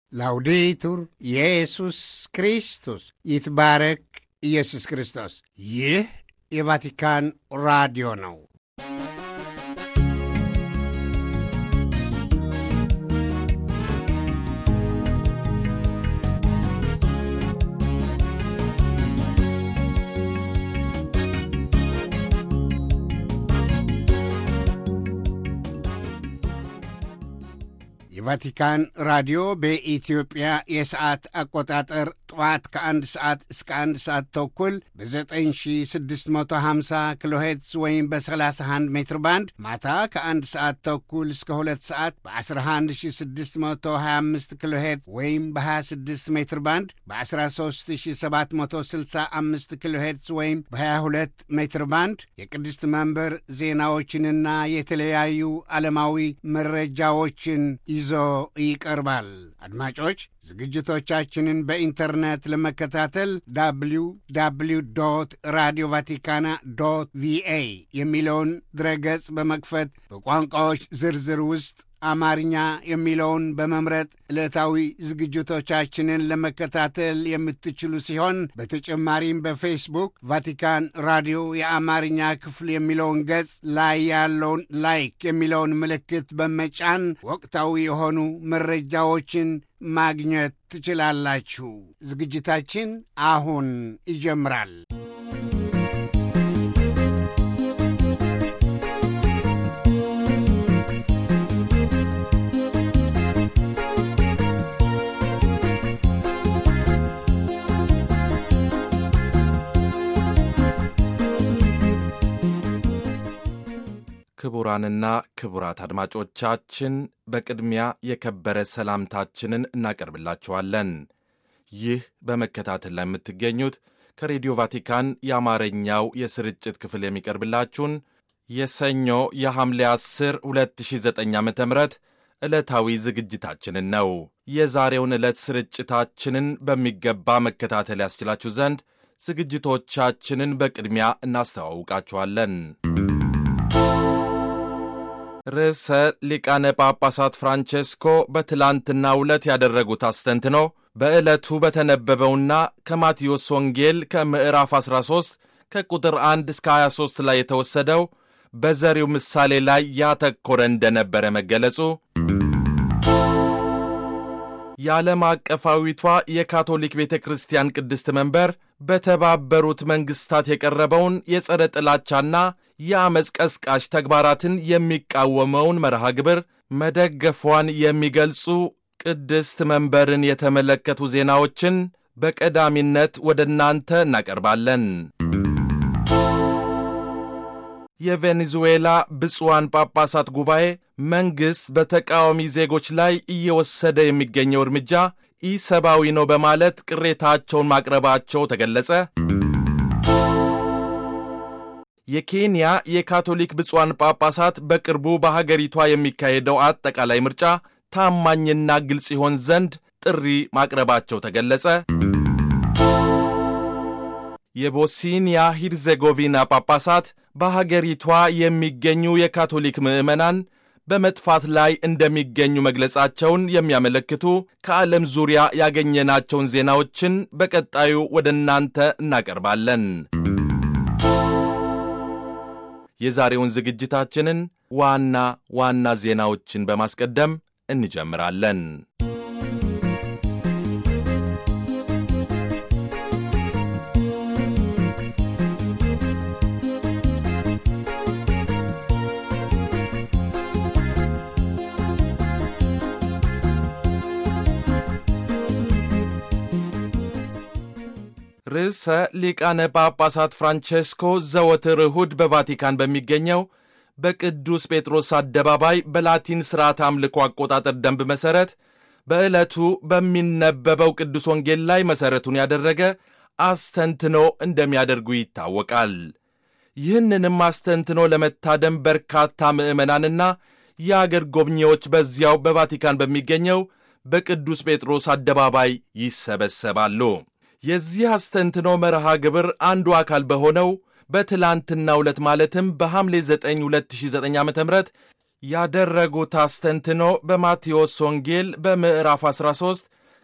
ላውዴቱር ኢየሱስ ክርስቶስ ይትባረክ ኢየሱስ ክርስቶስ። ይህ የቫቲካን ራዲዮ ነው። የቫቲካን ራዲዮ በኢትዮጵያ የሰዓት አቆጣጠር ጠዋት ከአንድ ሰዓት እስከ አንድ ሰዓት ተኩል በ9650 ኪሎ ሄርትዝ ወይም በ31 ሜትር ባንድ ማታ ከአንድ ሰዓት ተኩል እስከ ሁለት ሰዓት በ11625 ኪሎ ሄርትዝ ወይም በ26 ሜትር ባንድ በ13765 ኪሎ ሄርትዝ ወይም በ22 ሜትር ባንድ የቅድስት መንበር ዜናዎችንና የተለያዩ ዓለማዊ መረጃዎችን ይዞ ይቀርባል። አድማጮች ዝግጅቶቻችንን በኢንተርኔት ለመከታተል ዳብሊው ዳብሊው ዶት ራዲዮ ቫቲካና ዶት ቪኤ የሚለውን ድረገጽ በመክፈት በቋንቋዎች ዝርዝር ውስጥ አማርኛ የሚለውን በመምረጥ ዕለታዊ ዝግጅቶቻችንን ለመከታተል የምትችሉ ሲሆን በተጨማሪም በፌስቡክ ቫቲካን ራዲዮ የአማርኛ ክፍል የሚለውን ገጽ ላይ ያለውን ላይክ የሚለውን ምልክት በመጫን ወቅታዊ የሆኑ መረጃዎችን ማግኘት ትችላላችሁ። ዝግጅታችን አሁን ይጀምራል። ክቡራንና ክቡራት አድማጮቻችን በቅድሚያ የከበረ ሰላምታችንን እናቀርብላችኋለን። ይህ በመከታተል ላይ የምትገኙት ከሬዲዮ ቫቲካን የአማርኛው የስርጭት ክፍል የሚቀርብላችሁን የሰኞ የሐምሌ 10 2009 ዓ ም ዕለታዊ ዝግጅታችንን ነው። የዛሬውን ዕለት ስርጭታችንን በሚገባ መከታተል ያስችላችሁ ዘንድ ዝግጅቶቻችንን በቅድሚያ እናስተዋውቃችኋለን። ርዕሰ ሊቃነ ጳጳሳት ፍራንቼስኮ በትላንትናው ዕለት ያደረጉት አስተንትኖ በዕለቱ በተነበበውና ከማቴዎስ ወንጌል ከምዕራፍ 13 ከቁጥር 1 እስከ 23 ላይ የተወሰደው በዘሪው ምሳሌ ላይ ያተኮረ እንደነበረ መገለጹ፣ የዓለም አቀፋዊቷ የካቶሊክ ቤተ ክርስቲያን ቅድስት መንበር በተባበሩት መንግሥታት የቀረበውን የጸረ ጥላቻና የአመፅ ቀስቃሽ ተግባራትን የሚቃወመውን መርሃ ግብር መደገፏን የሚገልጹ ቅድስት መንበርን የተመለከቱ ዜናዎችን በቀዳሚነት ወደ እናንተ እናቀርባለን። የቬኔዙዌላ ብፁዓን ጳጳሳት ጉባኤ መንግሥት በተቃዋሚ ዜጎች ላይ እየወሰደ የሚገኘው እርምጃ ኢሰብአዊ ነው በማለት ቅሬታቸውን ማቅረባቸው ተገለጸ። የኬንያ የካቶሊክ ብፁዓን ጳጳሳት በቅርቡ በሀገሪቷ የሚካሄደው አጠቃላይ ምርጫ ታማኝና ግልጽ ይሆን ዘንድ ጥሪ ማቅረባቸው ተገለጸ። የቦስኒያ ሂርዜጎቪና ጳጳሳት በሀገሪቷ የሚገኙ የካቶሊክ ምዕመናን በመጥፋት ላይ እንደሚገኙ መግለጻቸውን የሚያመለክቱ ከዓለም ዙሪያ ያገኘናቸውን ዜናዎችን በቀጣዩ ወደ እናንተ እናቀርባለን። የዛሬውን ዝግጅታችንን ዋና ዋና ዜናዎችን በማስቀደም እንጀምራለን። ርዕሰ ሊቃነ ጳጳሳት ፍራንቼስኮ ዘወትር እሁድ በቫቲካን በሚገኘው በቅዱስ ጴጥሮስ አደባባይ በላቲን ሥርዓት አምልኮ አቆጣጠር ደንብ መሠረት በዕለቱ በሚነበበው ቅዱስ ወንጌል ላይ መሠረቱን ያደረገ አስተንትኖ እንደሚያደርጉ ይታወቃል። ይህንንም አስተንትኖ ለመታደም በርካታ ምዕመናንና የአገር ጎብኚዎች በዚያው በቫቲካን በሚገኘው በቅዱስ ጴጥሮስ አደባባይ ይሰበሰባሉ። የዚህ አስተንትኖ መርሃ ግብር አንዱ አካል በሆነው በትላንትናው ዕለት ማለትም በሐምሌ 9 2009 ዓ ም ያደረጉት አስተንትኖ በማቴዎስ ወንጌል በምዕራፍ 13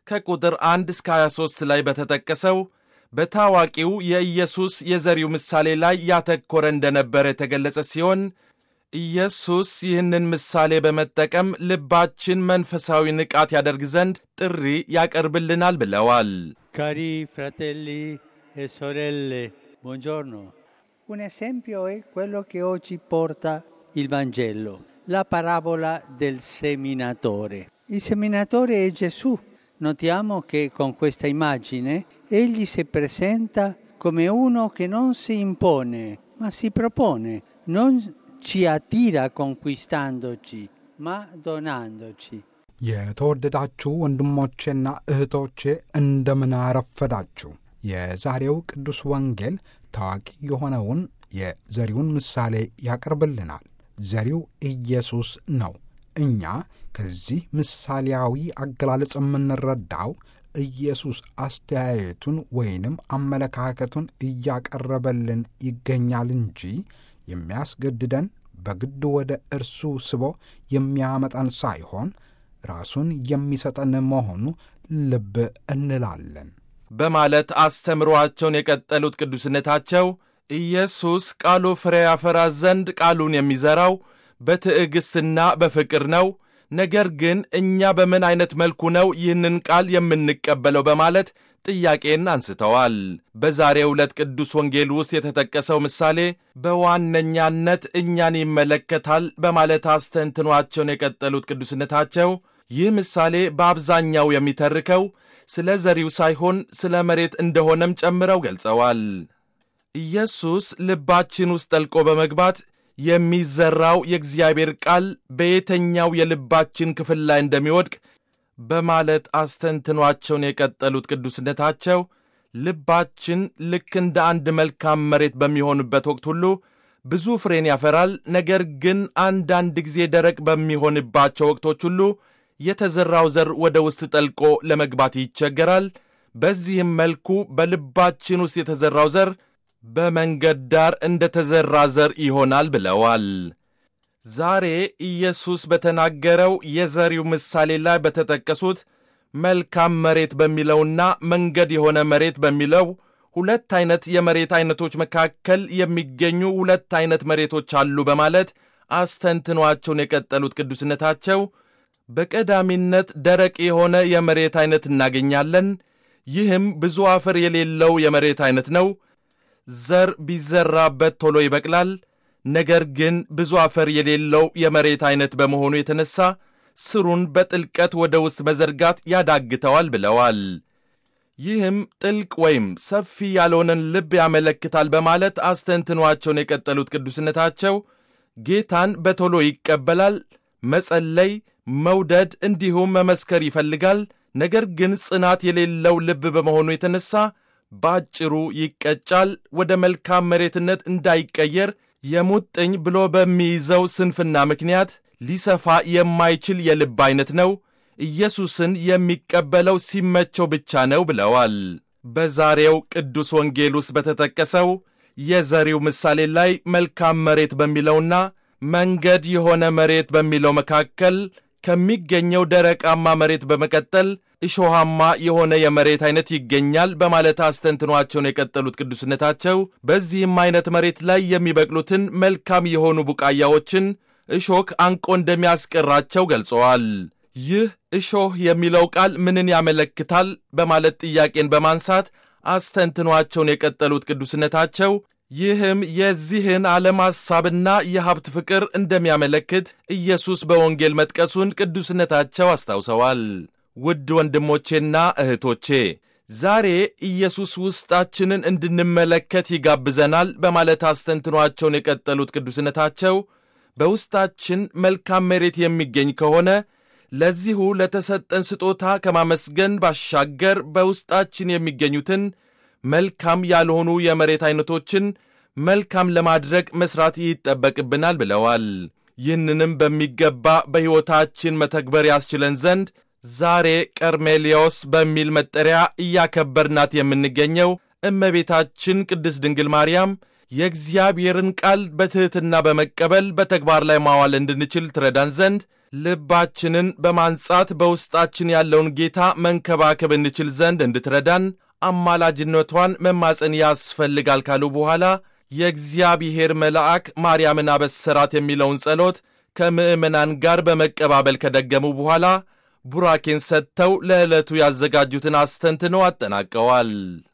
ከቁጥር 1 እስከ 23 ላይ በተጠቀሰው በታዋቂው የኢየሱስ የዘሪው ምሳሌ ላይ ያተኮረ እንደነበረ የተገለጸ ሲሆን ኢየሱስ ይህንን ምሳሌ በመጠቀም ልባችን መንፈሳዊ ንቃት ያደርግ ዘንድ ጥሪ ያቀርብልናል ብለዋል። Cari fratelli e sorelle, buongiorno. Un esempio è quello che oggi porta il Vangelo, la parabola del seminatore. Il seminatore è Gesù. Notiamo che con questa immagine egli si presenta come uno che non si impone, ma si propone, non ci attira conquistandoci, ma donandoci. የተወደዳችሁ ወንድሞቼና እህቶቼ እንደምን አረፈዳችሁ። የዛሬው ቅዱስ ወንጌል ታዋቂ የሆነውን የዘሪውን ምሳሌ ያቀርብልናል። ዘሪው ኢየሱስ ነው። እኛ ከዚህ ምሳሌያዊ አገላለጽ የምንረዳው ኢየሱስ አስተያየቱን ወይንም አመለካከቱን እያቀረበልን ይገኛል እንጂ የሚያስገድደን በግድ ወደ እርሱ ስቦ የሚያመጣን ሳይሆን ራሱን የሚሰጠን መሆኑ ልብ እንላለን በማለት አስተምሮአቸውን የቀጠሉት ቅዱስነታቸው ኢየሱስ ቃሉ ፍሬ ያፈራ ዘንድ ቃሉን የሚዘራው በትዕግሥትና በፍቅር ነው። ነገር ግን እኛ በምን ዐይነት መልኩ ነው ይህንን ቃል የምንቀበለው በማለት ጥያቄን አንስተዋል። በዛሬው ዕለት ቅዱስ ወንጌል ውስጥ የተጠቀሰው ምሳሌ በዋነኛነት እኛን ይመለከታል በማለት አስተንትኗቸውን የቀጠሉት ቅዱስነታቸው ይህ ምሳሌ በአብዛኛው የሚተርከው ስለ ዘሪው ሳይሆን ስለ መሬት እንደሆነም ጨምረው ገልጸዋል። ኢየሱስ ልባችን ውስጥ ጠልቆ በመግባት የሚዘራው የእግዚአብሔር ቃል በየተኛው የልባችን ክፍል ላይ እንደሚወድቅ በማለት አስተንትኗቸውን የቀጠሉት ቅዱስነታቸው ልባችን ልክ እንደ አንድ መልካም መሬት በሚሆንበት ወቅት ሁሉ ብዙ ፍሬን ያፈራል። ነገር ግን አንዳንድ ጊዜ ደረቅ በሚሆንባቸው ወቅቶች ሁሉ የተዘራው ዘር ወደ ውስጥ ጠልቆ ለመግባት ይቸገራል። በዚህም መልኩ በልባችን ውስጥ የተዘራው ዘር በመንገድ ዳር እንደ ተዘራ ዘር ይሆናል ብለዋል። ዛሬ ኢየሱስ በተናገረው የዘሪው ምሳሌ ላይ በተጠቀሱት መልካም መሬት በሚለውና መንገድ የሆነ መሬት በሚለው ሁለት ዐይነት የመሬት ዐይነቶች መካከል የሚገኙ ሁለት ዐይነት መሬቶች አሉ በማለት አስተንትኗቸውን የቀጠሉት ቅዱስነታቸው በቀዳሚነት ደረቅ የሆነ የመሬት ዐይነት እናገኛለን። ይህም ብዙ አፈር የሌለው የመሬት ዐይነት ነው። ዘር ቢዘራበት ቶሎ ይበቅላል። ነገር ግን ብዙ አፈር የሌለው የመሬት ዐይነት በመሆኑ የተነሳ ስሩን በጥልቀት ወደ ውስጥ መዘርጋት ያዳግተዋል ብለዋል። ይህም ጥልቅ ወይም ሰፊ ያልሆነን ልብ ያመለክታል በማለት አስተንትኗቸውን የቀጠሉት ቅዱስነታቸው ጌታን በቶሎ ይቀበላል፣ መጸለይ፣ መውደድ እንዲሁም መመስከር ይፈልጋል። ነገር ግን ጽናት የሌለው ልብ በመሆኑ የተነሳ በአጭሩ ይቀጫል። ወደ መልካም መሬትነት እንዳይቀየር የሙጥኝ ብሎ በሚይዘው ስንፍና ምክንያት ሊሰፋ የማይችል የልብ ዐይነት ነው። ኢየሱስን የሚቀበለው ሲመቸው ብቻ ነው ብለዋል። በዛሬው ቅዱስ ወንጌል ውስጥ በተጠቀሰው የዘሪው ምሳሌ ላይ መልካም መሬት በሚለውና መንገድ የሆነ መሬት በሚለው መካከል ከሚገኘው ደረቃማ መሬት በመቀጠል እሾሃማ የሆነ የመሬት ዐይነት ይገኛል በማለት አስተንትኗቸውን የቀጠሉት ቅዱስነታቸው በዚህም ዐይነት መሬት ላይ የሚበቅሉትን መልካም የሆኑ ቡቃያዎችን እሾክ አንቆ እንደሚያስቀራቸው ገልጸዋል። ይህ እሾህ የሚለው ቃል ምንን ያመለክታል በማለት ጥያቄን በማንሳት አስተንትኗቸውን የቀጠሉት ቅዱስነታቸው ይህም የዚህን ዓለም ሐሳብና የሀብት ፍቅር እንደሚያመለክት ኢየሱስ በወንጌል መጥቀሱን ቅዱስነታቸው አስታውሰዋል። ውድ ወንድሞቼና እህቶቼ ዛሬ ኢየሱስ ውስጣችንን እንድንመለከት ይጋብዘናል በማለት አስተንትኗቸውን የቀጠሉት ቅዱስነታቸው በውስጣችን መልካም መሬት የሚገኝ ከሆነ ለዚሁ ለተሰጠን ስጦታ ከማመስገን ባሻገር በውስጣችን የሚገኙትን መልካም ያልሆኑ የመሬት ዐይነቶችን መልካም ለማድረግ መሥራት ይጠበቅብናል ብለዋል። ይህንንም በሚገባ በሕይወታችን መተግበር ያስችለን ዘንድ ዛሬ ቀርሜሌዎስ በሚል መጠሪያ እያከበርናት የምንገኘው እመቤታችን ቅድስት ድንግል ማርያም የእግዚአብሔርን ቃል በትሕትና በመቀበል በተግባር ላይ ማዋል እንድንችል ትረዳን ዘንድ ልባችንን በማንጻት በውስጣችን ያለውን ጌታ መንከባከብ እንችል ዘንድ እንድትረዳን አማላጅነቷን መማፀን ያስፈልጋል ካሉ በኋላ የእግዚአብሔር መልአክ ማርያምን አበሰራት የሚለውን ጸሎት ከምዕመናን ጋር በመቀባበል ከደገሙ በኋላ ቡራኬን ሰጥተው ለዕለቱ ያዘጋጁትን አስተንትነው አጠናቀዋል።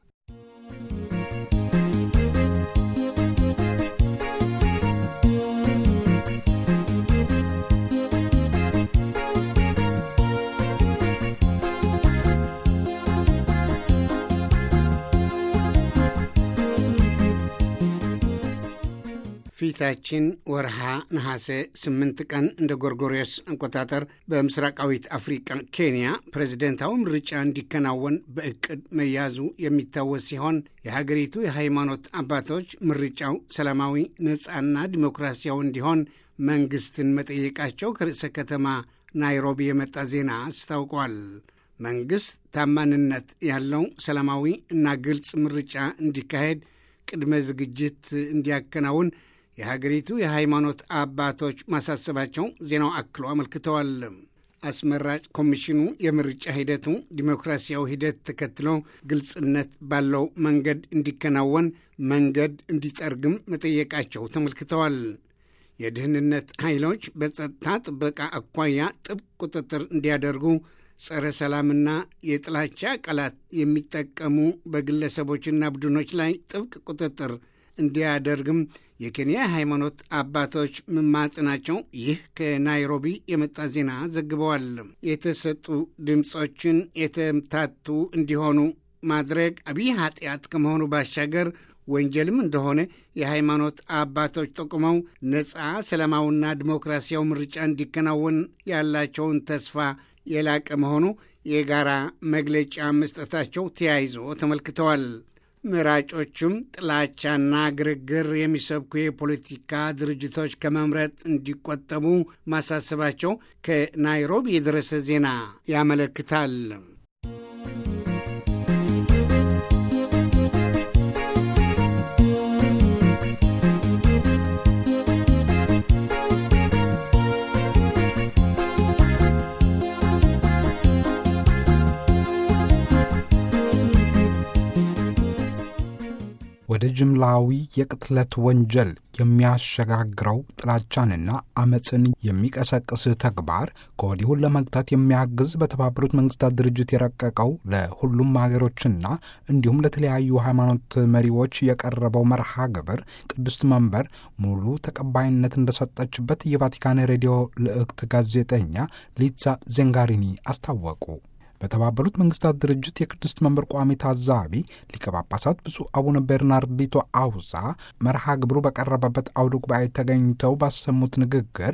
ፊታችን ወርሃ ነሐሴ ስምንት ቀን እንደ ጎርጎሪዮስ አቆጣጠር በምስራቃዊት አፍሪቃ ኬንያ ፕሬዝደንታዊ ምርጫ እንዲከናወን በእቅድ መያዙ የሚታወስ ሲሆን የሀገሪቱ የሃይማኖት አባቶች ምርጫው ሰላማዊ፣ ነፃና ዲሞክራሲያዊ እንዲሆን መንግስትን መጠየቃቸው ከርዕሰ ከተማ ናይሮቢ የመጣ ዜና አስታውቋል። መንግሥት ታማንነት ያለው ሰላማዊ እና ግልጽ ምርጫ እንዲካሄድ ቅድመ ዝግጅት እንዲያከናውን የሀገሪቱ የሃይማኖት አባቶች ማሳሰባቸው ዜናው አክሎ አመልክተዋል። አስመራጭ ኮሚሽኑ የምርጫ ሂደቱ ዲሞክራሲያዊ ሂደት ተከትሎ ግልጽነት ባለው መንገድ እንዲከናወን መንገድ እንዲጠርግም መጠየቃቸው ተመልክተዋል። የደህንነት ኃይሎች በጸጥታ ጥበቃ አኳያ ጥብቅ ቁጥጥር እንዲያደርጉ ጸረ ሰላምና የጥላቻ ቃላት የሚጠቀሙ በግለሰቦችና ቡድኖች ላይ ጥብቅ ቁጥጥር እንዲያደርግም የኬንያ ሃይማኖት አባቶች መማጽናቸው ይህ ከናይሮቢ የመጣ ዜና ዘግበዋል። የተሰጡ ድምፆችን የተምታቱ እንዲሆኑ ማድረግ አብይ ኃጢአት ከመሆኑ ባሻገር ወንጀልም እንደሆነ የሃይማኖት አባቶች ጠቁመው ነፃ ሰላማዊና ዲሞክራሲያዊ ምርጫ እንዲከናወን ያላቸውን ተስፋ የላቀ መሆኑ የጋራ መግለጫ መስጠታቸው ተያይዞ ተመልክተዋል። መራጮቹም ጥላቻና ግርግር የሚሰብኩ የፖለቲካ ድርጅቶች ከመምረጥ እንዲቆጠቡ ማሳሰባቸው ከናይሮቢ የደረሰ ዜና ያመለክታል። ወደ ጅምላዊ የቅትለት ወንጀል የሚያሸጋግረው ጥላቻንና አመፅን የሚቀሰቅስ ተግባር ከወዲሁን ለመግታት የሚያግዝ በተባበሩት መንግስታት ድርጅት የረቀቀው ለሁሉም ሀገሮችና እንዲሁም ለተለያዩ ሃይማኖት መሪዎች የቀረበው መርሃ ግብር ቅድስት መንበር ሙሉ ተቀባይነት እንደሰጠችበት የቫቲካን ሬዲዮ ልዕክት ጋዜጠኛ ሊዛ ዜንጋሪኒ አስታወቁ። በተባበሩት መንግስታት ድርጅት የቅድስት መንበር ቋሚ ታዛቢ ሊቀ ጳጳሳት ብፁዕ አቡነ ቤርናርዲቶ አውዛ መርሃ ግብሩ በቀረበበት አውደ ጉባኤ ተገኝተው ባሰሙት ንግግር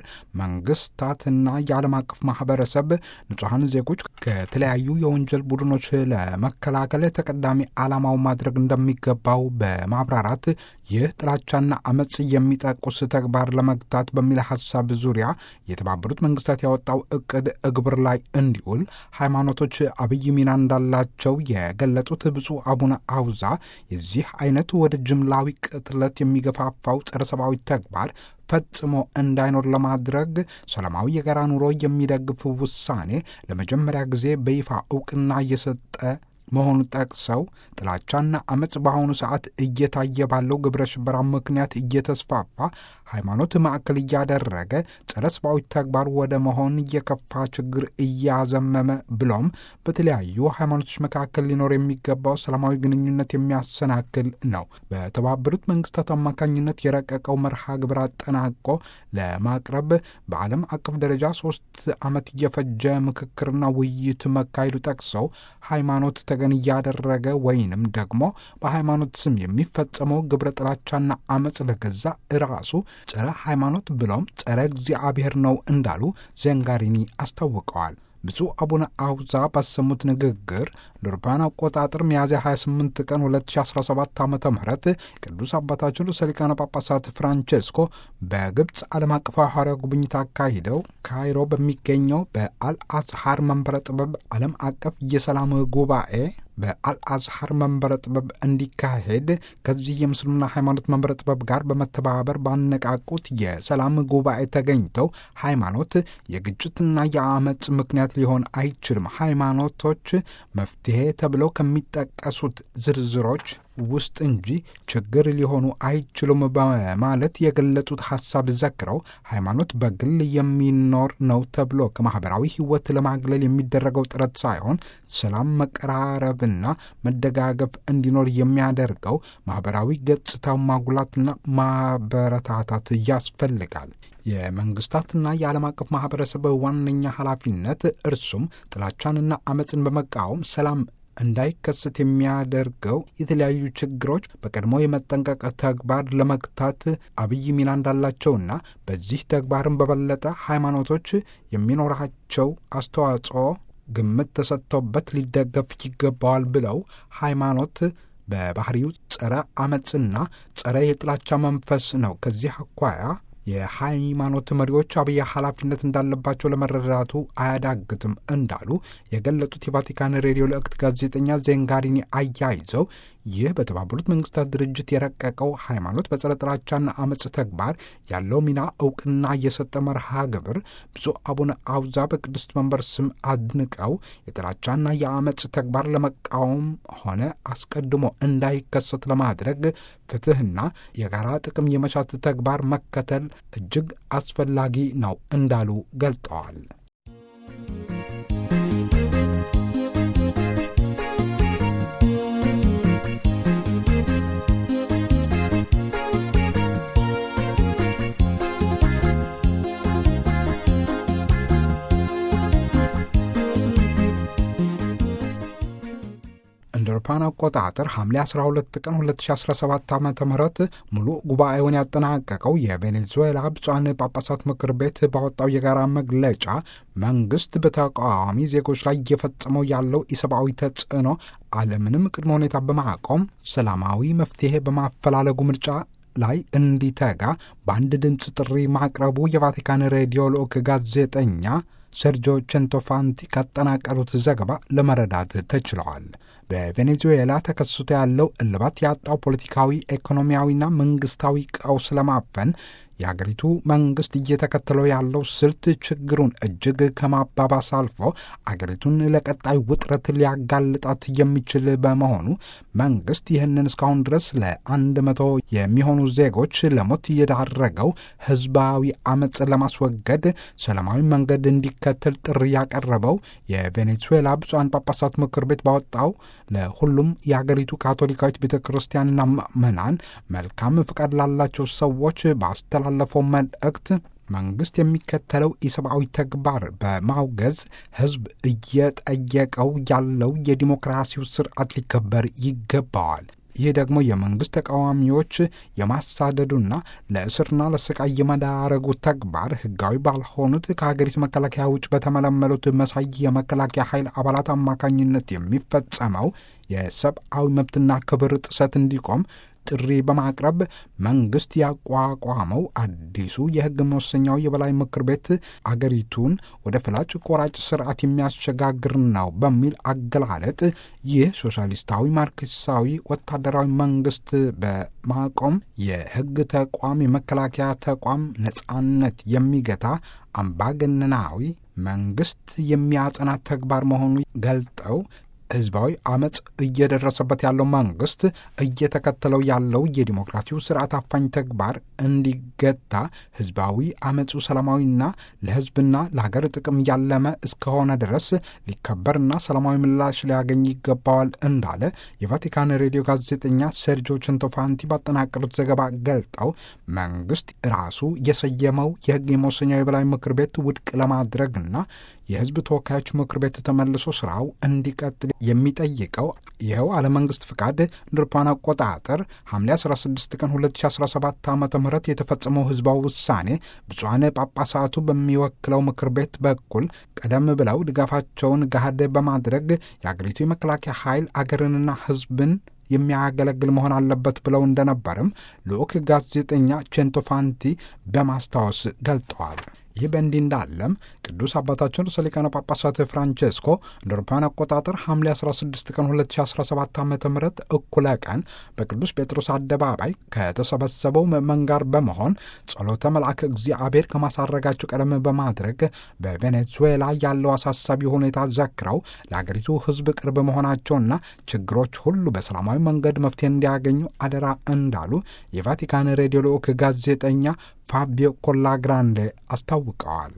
መንግስታትና የዓለም አቀፍ ማህበረሰብ ንጹሐን ዜጎች ከተለያዩ የወንጀል ቡድኖች ለመከላከል ተቀዳሚ ዓላማው ማድረግ እንደሚገባው በማብራራት ይህ ጥላቻና አመፅ የሚጠቁስ ተግባር ለመግታት በሚል ሀሳብ ዙሪያ የተባበሩት መንግስታት ያወጣው እቅድ እግብር ላይ እንዲውል ሃይማኖቶች አብይ ሚና እንዳላቸው የገለጡት ብፁዕ አቡነ አውዛ የዚህ አይነቱ ወደ ጅምላዊ ቅትለት የሚገፋፋው ጸረ ሰብአዊ ተግባር ፈጽሞ እንዳይኖር ለማድረግ ሰላማዊ የጋራ ኑሮ የሚደግፍ ውሳኔ ለመጀመሪያ ጊዜ በይፋ እውቅና እየሰጠ መሆኑ ጠቅሰው ጥላቻና አመፅ በአሁኑ ሰዓት እየታየ ባለው ግብረ ሽበራ ምክንያት እየተስፋፋ ሃይማኖት ማዕከል እያደረገ ጸረ ሰብአዊ ተግባር ወደ መሆን የከፋ ችግር እያዘመመ ብሎም በተለያዩ ሃይማኖቶች መካከል ሊኖር የሚገባው ሰላማዊ ግንኙነት የሚያሰናክል ነው። በተባበሩት መንግስታት አማካኝነት የረቀቀው መርሃ ግብር አጠናቆ ለማቅረብ በዓለም አቀፍ ደረጃ ሶስት ዓመት የፈጀ ምክክርና ውይይት መካሄዱ ጠቅሰው ሃይማኖት ተገን እያደረገ ወይንም ደግሞ በሃይማኖት ስም የሚፈጸመው ግብረ ጥላቻና አመፅ ለገዛ ራሱ ጸረ ሃይማኖት ብሎም ጸረ እግዚአብሔር ነው እንዳሉ ዘንጋሪኒ አስታውቀዋል። ብፁዕ አቡነ አውዛ ባሰሙት ንግግር ለአውሮፓውያን አቆጣጠር ሚያዝያ 28 ቀን 2017 ዓ ም ቅዱስ አባታችን ርዕሰ ሊቃነ ጳጳሳት ፍራንቼስኮ በግብፅ ዓለም አቀፋዊ ሐዋርያዊ ጉብኝት አካሂደው ካይሮ በሚገኘው በአልአዝሃር መንበረ ጥበብ ዓለም አቀፍ የሰላም ጉባኤ በአልአዝሐር መንበረ ጥበብ እንዲካሄድ ከዚህ የምስልምና ሃይማኖት መንበረ ጥበብ ጋር በመተባበር ባነቃቁት የሰላም ጉባኤ ተገኝተው ሃይማኖት የግጭትና የአመፅ ምክንያት ሊሆን አይችልም፣ ሃይማኖቶች መፍትሄ ተብለው ከሚጠቀሱት ዝርዝሮች ውስጥ እንጂ ችግር ሊሆኑ አይችሉም በማለት የገለጹት ሀሳብ ዘክረው ሃይማኖት በግል የሚኖር ነው ተብሎ ከማህበራዊ ሕይወት ለማግለል የሚደረገው ጥረት ሳይሆን ሰላም፣ መቀራረብና መደጋገፍ እንዲኖር የሚያደርገው ማህበራዊ ገጽታው ማጉላትና ማበረታታት ያስፈልጋል። የመንግስታትና የዓለም አቀፍ ማህበረሰብ ዋነኛ ኃላፊነት እርሱም ጥላቻንና አመፅን በመቃወም ሰላም እንዳይከሰት የሚያደርገው የተለያዩ ችግሮች በቀድሞ የመጠንቀቅ ተግባር ለመግታት አብይ ሚና እንዳላቸውና በዚህ ተግባርን በበለጠ ሃይማኖቶች የሚኖራቸው አስተዋጽኦ ግምት ተሰጥቶበት ሊደገፍ ይገባዋል ብለው ሃይማኖት በባህሪው ጸረ አመፅና ጸረ የጥላቻ መንፈስ ነው። ከዚህ አኳያ የሃይማኖት መሪዎች አብይ ኃላፊነት እንዳለባቸው ለመረዳቱ አያዳግትም እንዳሉ የገለጡት የቫቲካን ሬዲዮ ልእክት ጋዜጠኛ ዜንጋሪኒ አያይዘው ይህ በተባበሩት መንግስታት ድርጅት የረቀቀው ሃይማኖት በጸረ ጥላቻና አመፅ ተግባር ያለው ሚና እውቅና እየሰጠ መርሃ ግብር ብፁዕ አቡነ አውዛ በቅድስት መንበር ስም አድንቀው የጥላቻና የአመፅ ተግባር ለመቃወም ሆነ አስቀድሞ እንዳይከሰት ለማድረግ ፍትህና የጋራ ጥቅም የመሻት ተግባር መከተል እጅግ አስፈላጊ ነው እንዳሉ ገልጠዋል። እንደ አውሮፓውያን አቆጣጠር ሐምሌ 12 ቀን 2017 ዓ ም ሙሉ ጉባኤውን ያጠናቀቀው የቬኔዙዌላ ብፁዓን ጳጳሳት ምክር ቤት ባወጣው የጋራ መግለጫ መንግስት በተቃዋሚ ዜጎች ላይ እየፈጸመው ያለው ኢሰብአዊ ተጽዕኖ አለምንም ቅድመ ሁኔታ በማቆም ሰላማዊ መፍትሄ በማፈላለጉ ምርጫ ላይ እንዲተጋ በአንድ ድምፅ ጥሪ ማቅረቡ የቫቲካን ሬዲዮ ልዑክ ጋዜጠኛ ሰርጆ ቼንቶፋንቲ ካጠናቀሩት ዘገባ ለመረዳት ተችለዋል። በቬኔዙዌላ ተከስቶ ያለው እልባት ያጣው ፖለቲካዊ፣ ኢኮኖሚያዊና መንግስታዊ ቀውስ ለማፈን የአገሪቱ መንግስት እየተከተለው ያለው ስልት ችግሩን እጅግ ከማባባስ አልፎ አገሪቱን ለቀጣይ ውጥረት ሊያጋልጣት የሚችል በመሆኑ መንግስት ይህንን እስካሁን ድረስ ለአንድ መቶ የሚሆኑ ዜጎች ለሞት የዳረገው ህዝባዊ አመፅ ለማስወገድ ሰላማዊ መንገድ እንዲከተል ጥሪ ያቀረበው የቬኔዙዌላ ብፁዓን ጳጳሳት ምክር ቤት ባወጣው ለሁሉም የአገሪቱ ካቶሊካዊት ቤተ ክርስቲያንና ምዕመናን መልካም ፍቃድ ላላቸው ሰዎች ባስተላለፈው መልእክት መንግስት የሚከተለው ኢሰብአዊ ተግባር በማውገዝ ህዝብ እየጠየቀው ያለው የዲሞክራሲው ስርዓት ሊከበር ይገባዋል። ይህ ደግሞ የመንግስት ተቃዋሚዎች የማሳደዱና ለእስርና ለስቃይ የመዳረጉ ተግባር ህጋዊ ባልሆኑት ከሀገሪቱ መከላከያ ውጭ በተመለመሉት መሳይ የመከላከያ ኃይል አባላት አማካኝነት የሚፈጸመው የሰብአዊ መብትና ክብር ጥሰት እንዲቆም ጥሪ በማቅረብ መንግስት ያቋቋመው አዲሱ የህግ መወሰኛው የበላይ ምክር ቤት አገሪቱን ወደ ፍላጭ ቆራጭ ስርዓት የሚያሸጋግር ነው በሚል አገላለጥ ይህ ሶሻሊስታዊ ማርክሳዊ ወታደራዊ መንግስት በማቆም የህግ ተቋም የመከላከያ ተቋም ነጻነት የሚገታ አምባገነናዊ መንግስት የሚያጸና ተግባር መሆኑ ገልጠው ህዝባዊ አመፅ እየደረሰበት ያለው መንግስት እየተከተለው ያለው የዲሞክራሲው ስርዓት አፋኝ ተግባር እንዲገታ ህዝባዊ አመፁ ሰላማዊና ለህዝብና ለሀገር ጥቅም ያለመ እስከሆነ ድረስ ሊከበርና ሰላማዊ ምላሽ ሊያገኝ ይገባዋል እንዳለ የቫቲካን ሬዲዮ ጋዜጠኛ ሴርጆ ቸንቶፋንቲ ባጠናቀሩት ዘገባ ገልጠው መንግስት ራሱ የሰየመው የህግ የመወሰኛው የበላይ ምክር ቤት ውድቅ ለማድረግና የህዝብ ተወካዮች ምክር ቤት ተመልሶ ስራው እንዲቀጥል የሚጠይቀው ይኸው አለመንግስት ፍቃድ እንደ አውሮፓውያን አቆጣጠር ሐምሌ 16 ቀን 2017 ዓ ም የተፈጸመው ህዝባዊ ውሳኔ ብፁዓን ጳጳሳቱ በሚወክለው ምክር ቤት በኩል ቀደም ብለው ድጋፋቸውን ገሃድ በማድረግ የአገሪቱ የመከላከያ ኃይል አገርንና ህዝብን የሚያገለግል መሆን አለበት ብለው እንደነበርም ልዑክ ጋዜጠኛ ቼንቶፋንቲ በማስታወስ ገልጠዋል። ይህ በእንዲህ እንዳለም ቅዱስ አባታችን ርዕሰ ሊቃነ ጳጳሳት ፍራንቼስኮ እንደ አውሮፓውያን አቆጣጠር ሐምሌ 16 ቀን 2017 ዓ ም እኩለ ቀን በቅዱስ ጴጥሮስ አደባባይ ከተሰበሰበው ምዕመን ጋር በመሆን ጸሎተ መልአክ እግዚአብሔር ከማሳረጋቸው ቀደም በማድረግ በቬኔዙዌላ ያለው አሳሳቢ ሁኔታ ዘክረው ለአገሪቱ ሕዝብ ቅርብ መሆናቸውና ችግሮች ሁሉ በሰላማዊ መንገድ መፍትሄ እንዲያገኙ አደራ እንዳሉ የቫቲካን ሬዲዮ ልዑክ ጋዜጠኛ ፋቢዮ ኮላግራንዴ አስታውቀዋል።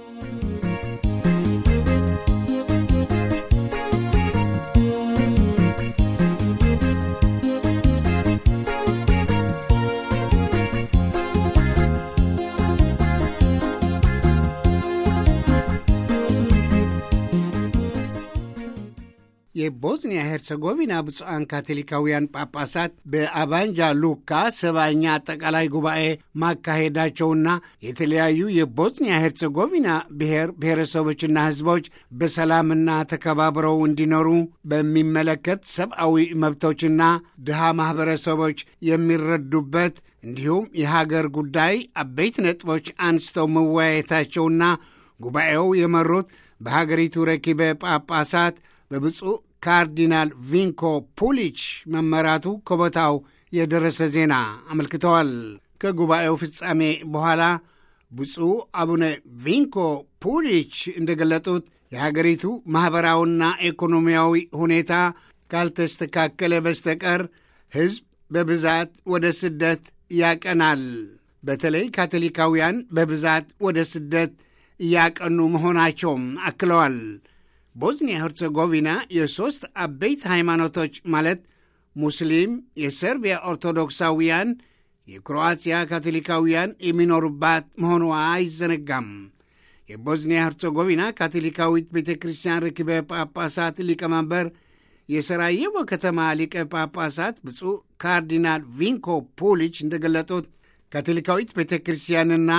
የቦዝኒያ ሄርሰጎቪና ብፁዓን ካቶሊካውያን ጳጳሳት በአባንጃ ሉካ ሰባኛ አጠቃላይ ጉባኤ ማካሄዳቸውና የተለያዩ የቦዝኒያ ሄርሰጎቪና ብሔር ብሔረሰቦችና ሕዝቦች በሰላምና ተከባብረው እንዲኖሩ በሚመለከት ሰብአዊ መብቶችና ድሃ ማኅበረሰቦች የሚረዱበት እንዲሁም የሀገር ጉዳይ አበይት ነጥቦች አንስተው መወያየታቸውና ጉባኤው የመሩት በሀገሪቱ ረኪበ ጳጳሳት በብፁዕ ካርዲናል ቪንኮ ፑሊች መመራቱ ከቦታው የደረሰ ዜና አመልክተዋል። ከጉባኤው ፍጻሜ በኋላ ብፁዕ አቡነ ቪንኮ ፑሊች እንደገለጡት የሀገሪቱ ማኅበራዊና ኢኮኖሚያዊ ሁኔታ ካልተስተካከለ በስተቀር ሕዝብ በብዛት ወደ ስደት ያቀናል። በተለይ ካቶሊካውያን በብዛት ወደ ስደት እያቀኑ መሆናቸውም አክለዋል። ቦዝኒያ ሄርዘጎቪና የሦስት አበይት ሃይማኖቶች ማለት ሙስሊም፣ የሰርቢያ ኦርቶዶክሳውያን፣ የክሮአትያ ካቶሊካውያን የሚኖሩባት መሆኗ አይዘነጋም። የቦዝኒያ ሄርዘጎቪና ካቶሊካዊት ቤተ ክርስቲያን ርክበ ጳጳሳት ሊቀመንበር የሰራየቮ ከተማ ሊቀ ጳጳሳት ብፁዕ ካርዲናል ቪንኮ ፑሊች እንደገለጡት ካቶሊካዊት ቤተ ክርስቲያንና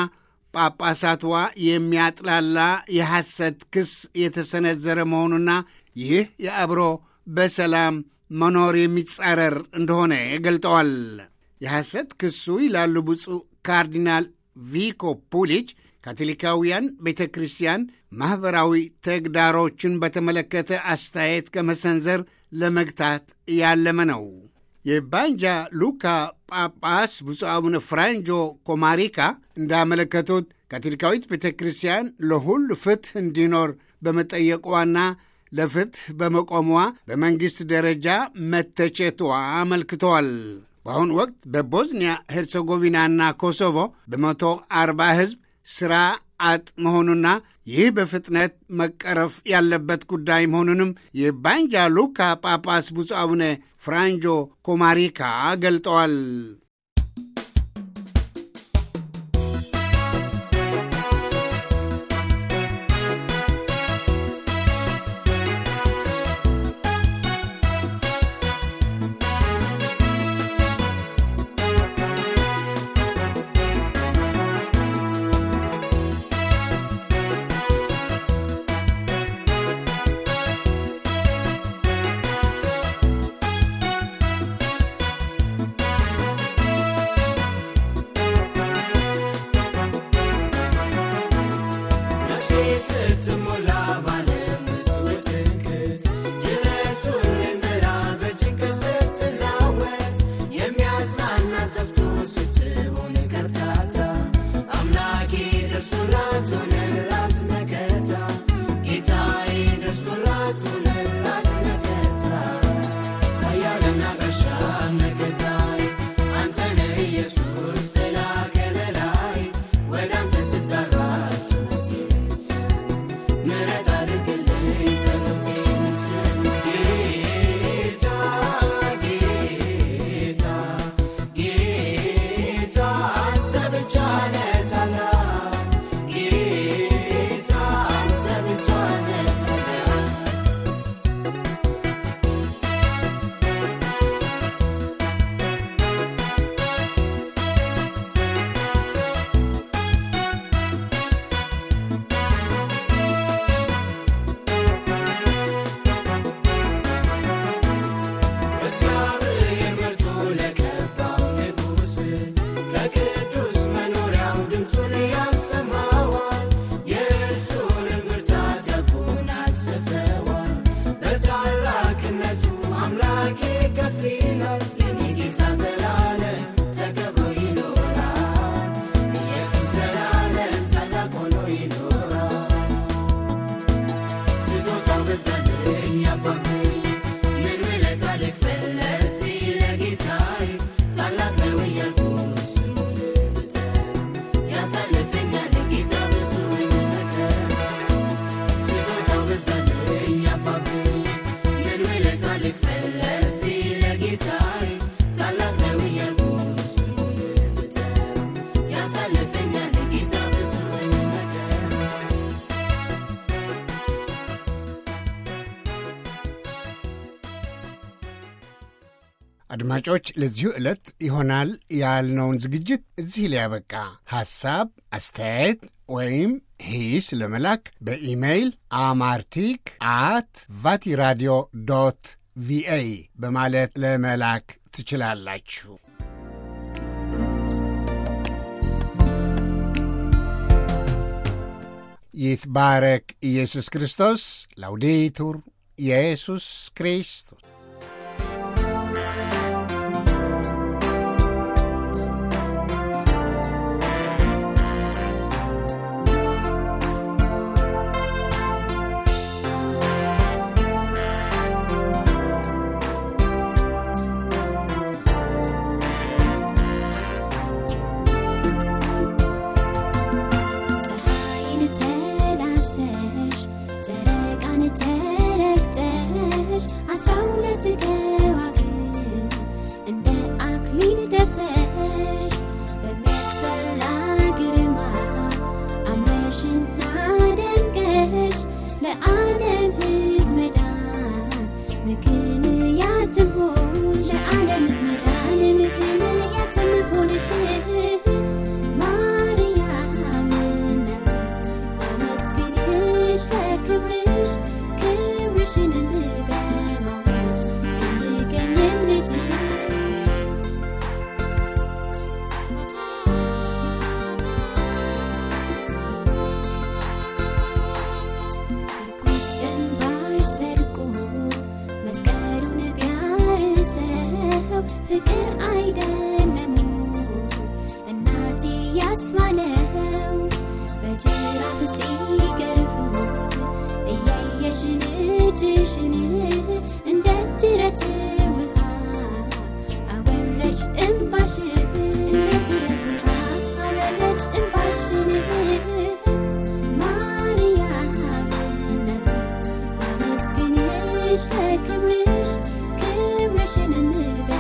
ጳጳሳትዋ የሚያጥላላ የሐሰት ክስ የተሰነዘረ መሆኑና ይህ የአብሮ በሰላም መኖር የሚጻረር እንደሆነ ገልጠዋል። የሐሰት ክሱ ይላሉ ብፁዕ ካርዲናል ቪኮ ፑሊች ካቶሊካውያን ቤተ ክርስቲያን ማኅበራዊ ተግዳሮችን በተመለከተ አስተያየት ከመሰንዘር ለመግታት ያለመ ነው። የባንጃ ሉካ ጳጳስ ብፁዕ አቡነ ፍራንጆ ኮማሪካ እንዳመለከቱት ካቶሊካዊት ቤተ ክርስቲያን ለሁሉ ፍትሕ እንዲኖር በመጠየቋና ለፍትሕ በመቆሟ በመንግሥት ደረጃ መተቸቷ አመልክተዋል። በአሁኑ ወቅት በቦዝኒያ ሄርሴጎቪናና ኮሶቮ በመቶ አርባ ሕዝብ ሥራ አጥ መሆኑና ይህ በፍጥነት መቀረፍ ያለበት ጉዳይ መሆኑንም የባንጃ ሉካ ጳጳስ ብፁዕ አቡነ ፍራንጆ ኮማሪካ ገልጠዋል። አድማጮች፣ ለዚሁ ዕለት ይሆናል ያልነውን ዝግጅት እዚህ ላይ ያበቃ። ሐሳብ አስተያየት ወይም ሂስ ለመላክ በኢሜይል አማርቲክ አት ቫቲራዲዮ ዶት ቪኦኤ በማለት ለመላክ ትችላላችሁ። ይትባረክ ኢየሱስ ክርስቶስ። ላውዴቱር ኢየሱስ ክርስቶስ ፀሐይን ተላብሰሽ ጨረቃን ተረግጠሽ አስራ ሁለት ከዋክብት እንደ አክሊል ደፍተሽ በሚያስፈራ ግርማ አምረሽና ደምቀሽ ለዓለም ሕዝብ መዳን ምክንያት ትሆን ለዓለም ሕዝብ መዳን ምክንያት ትሆንሽ ማርያም እናቴ አመስግንሽ ለክብርሽ ክብርሽን በማወጅ እንድገኝም ልጅ ትኩስ እንባሽ ዘልቆ መስቀሉን ቢያርሰው ፍቅር አይደለም እናቴ ያስባለው በጅራፍ ሲገርፉት እያየሽ ልጅሽን እንደ ጅረት ውሃ አወረድሽ እንባሽን እንደ ጅረት ውሃ አወረድሽ እንባሽን ማርያም እናቴ አመስግንሽ ለክብርሽ ክብርሽን እንበል